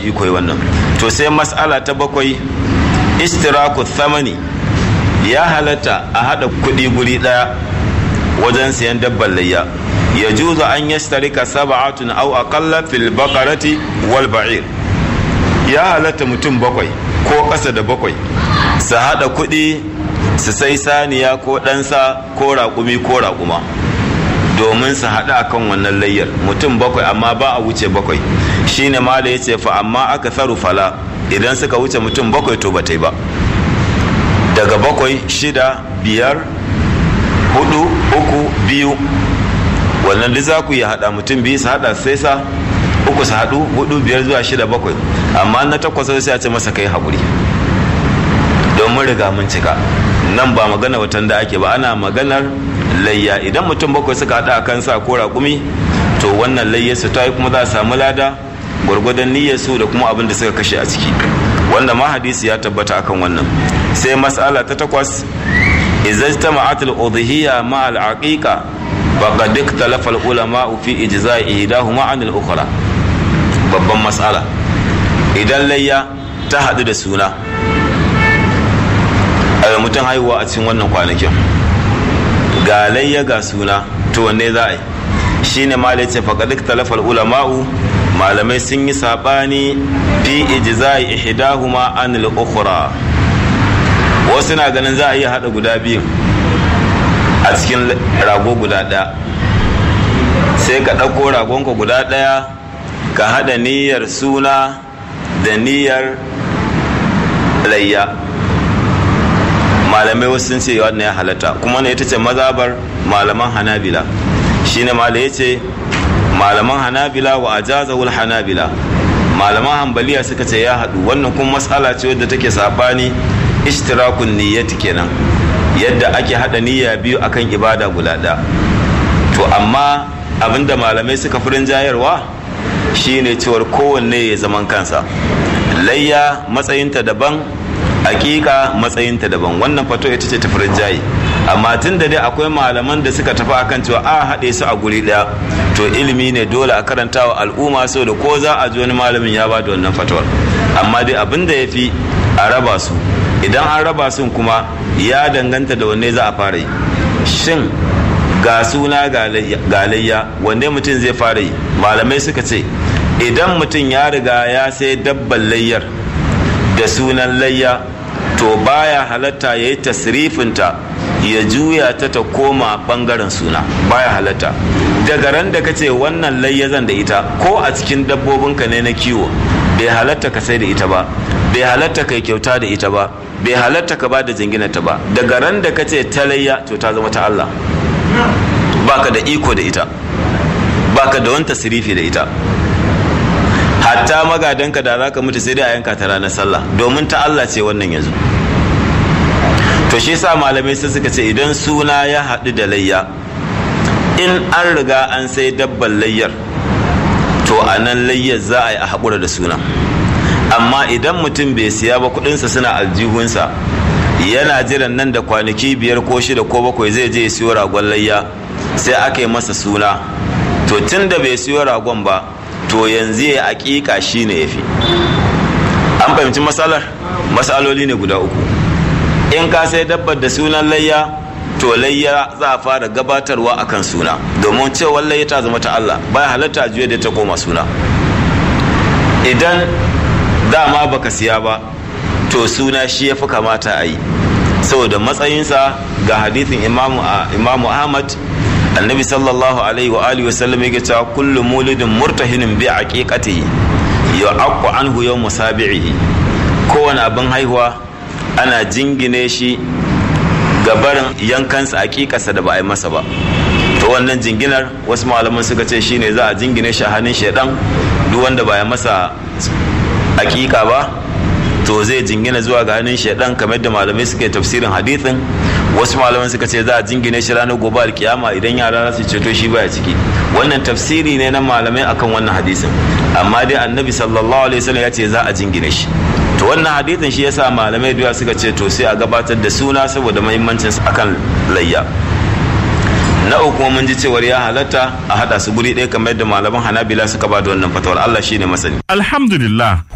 iko yi wannan to sai mas'ala ta bakwai istiraku thamani ya halatta a haɗa kuɗi guri ɗaya wajen siyan dabbar layya ya juzu an yastarika sab'atun aw aqalla fil baqarati wal ba'ir ya halatta mutum bakwai ko ƙasa da bakwai su haɗa kuɗi su sai saniya ko ɗansa ko raƙumi ko raƙuma domin su haɗu akan wannan layyar mutum bakwai amma ba a wuce bakwai shine mala ya ce fa amma aka tsaru fala idan suka wuce mutum bakwai to ba ta yi ba daga bakwai shida biyar hudu uku biyu wannan duk za ku yi haɗa mutum biyu su haɗa sai sa uku su haɗu hudu biyar zuwa shida bakwai amma na takwas sai a ce masa kai haƙuri don mun riga mun cika nan ba magana watan da ake ba ana maganar layya idan mutum bakwai suka haɗa a kansa ko raƙumi to wannan layya su ta yi kuma za a samu lada gwargwadon niyyar su da kuma abin da suka kashe a ciki wanda ma hadisi ya tabbata akan wannan sai mas'ala ta takwas idza istama'at al-udhiyya ma al-aqiqa faqad ikhtalafa al-ulama fi ijza'i ihdahuma 'an al-ukhra babban mas'ala idan layya ta haɗu da suna a mutum haihuwa a cikin wannan kwanakin ga layya ga suna to wanne za a yi shine ma ce faqad ikhtalafa al-ulama'u malamai sun yi sabani fi ijza'i ihdahuma an al-ukhra wasu na ganin za a iya hada guda biyu a cikin rago guda ɗaya sai ka ɗauko ragonka guda ɗaya ka hada niyyar suna da niyyar layya malamai wasu sun ce wannan ya halatta kuma ne ita ce mazabar malaman hanabila shine malai ya ce malaman hanabila wa ajazawul hanabila malaman hambaliya suka ce ya haɗu wannan kuma matsala ce wadda take sabani ishtirakun niyyati kenan yadda ake haɗa niyya biyu akan ibada guda ɗaya to amma abinda malamai suka fi rinjayarwa shine cewar kowanne ya zaman kansa layya matsayinta daban hakika matsayinta daban wannan fato ita ce tafi rinjaye amma tun da dai akwai malaman da suka tafi akan cewa a haɗe su a guri ɗaya to ilimi ne dole a karanta wa al'umma so da ko za a ji wani malamin ya ba da wannan fatawar amma dai abin da ya fi a raba su idan an raba su kuma ya danganta da wanne za a fara yi shin ga suna ga layya wanne mutum zai fara yi malamai suka ce idan mutum ya riga ya sai dabban layyar da sunan layya to baya halatta ya yi tasrifinta ya juya ta ta koma bangaren suna baya halatta daga ran da ka ce wannan layyazan da ita ko a cikin dabbobinka ne na kiwo bai halatta ka sai da ita ba bai halatta ka kyauta da ita ba bai halatta ka ba da jinginata ba daga ran da ka ce ta layya to ta zama ta Allah baka da iko da ita baka da wani tasrifi da ita hatta magadanka da za ka mutu sai dai a yanka ta ranar sallah domin ta Allah ce wannan yanzu to shi sa malamai sai suka ce idan suna ya haɗu da layya in an riga an sai dabban layyar to a nan layyar za a yi a haƙura da suna amma idan mutum bai siya ba kuɗinsa suna aljihunsa yana jiran nan da kwanaki biyar ko shida ko bakwai zai je ya siyo ragon layya sai aka yi masa suna to tun da bai siyo ragon ba to yanzu ya aƙiƙa shi ne ya fi an fahimci matsalar matsaloli ne guda uku in ka sai dabbar da sunan layya to layya za a fara gabatarwa akan suna domin cewa layya ta zama ta Allah baya halatta a juya da ta koma suna idan dama baka siya ba to suna shi ya fi kamata a yi saboda matsayinsa ga hadithin imamu ahmad annabi sallallahu alaihi wa alihi wasallam yake cewa kullu mulidin murtahinin bi aqiqatihi yu'aqqu anhu yawm musabihi kowane abin haihuwa ana jingine shi ga barin yankansa aqiqarsa da ba a yi masa ba to wannan jinginar wasu malaman suka ce shine za a jingine shi a hannun shaidan duk wanda ba ya masa aqiqa ba to zai jingina zuwa ga hannun shaidan kamar da malamai suka yi tafsirin hadithin wasu malaman suka ce za a jingine shi ranar gobe alkiyama idan yara za su ceto shi baya ciki wannan tafsiri ne na malamai akan wannan hadisin amma dai annabi sallallahu alaihi wasallam ya ce za a jingine shi to wannan hadisin shi yasa malamai da suka ce to sai a gabatar da suna saboda muhimmancin akan layya na uku mun ji cewar ya halatta a hada su guri ɗaya kamar yadda malaman hanabila suka ba da wannan fatawar Allah shine masani alhamdulillah